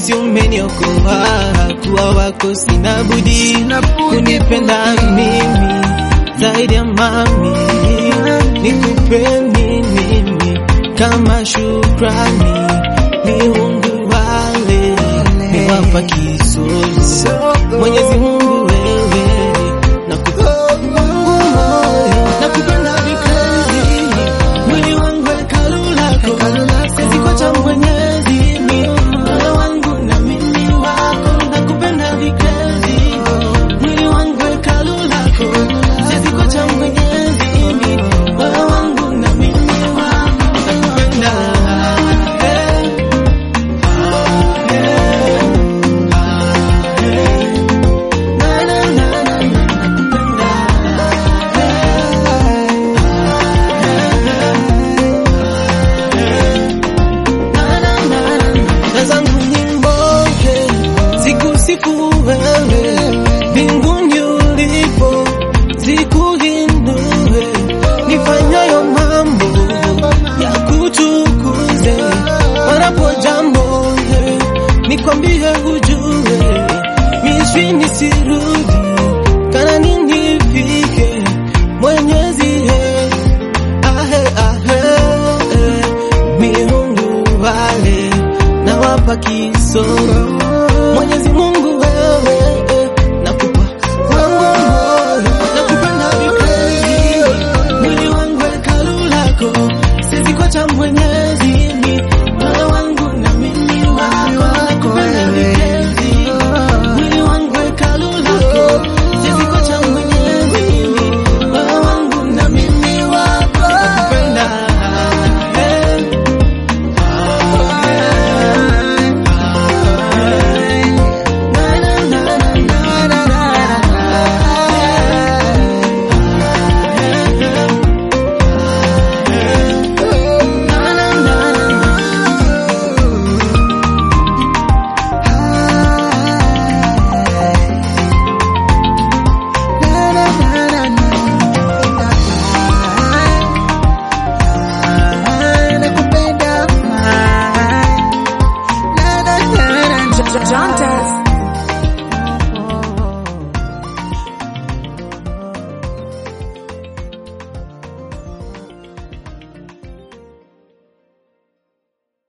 jinsi umeniokoa, kuwa wako sina budi kunipenda mimi zaidi ya mami, nikupe nini kama shukrani? Miungu wale niwapa kisogo, Mwenyezi Mungu wewe nakupa moyo, nakupenda vikali, mwili wangu hekalu lako, siwezi kuacha Mwenyezi, moyo wangu na mimi wako, nakupenda vikali, mwili wangu hekalu lako, siwezi kuacha Mwenyezi, moyo wangu na mimi wako, nakupenda eh. Na, na, na, na, na, nakupenda na zangu nyimboke zikusifu wewe mbinguni ulipo zikuhindue nifanyayo mambo ya kutukuze wanapo jambo nikwambie hujue miswi nisirudi kana ninifike mwenyezi he ahe ahe miungu wale na wapa kisogo Mwenyezi Mungu wewe nakupa wangu moyo nakupenda vikali mwili wangu hekalu lako siwezi kuacha mwenye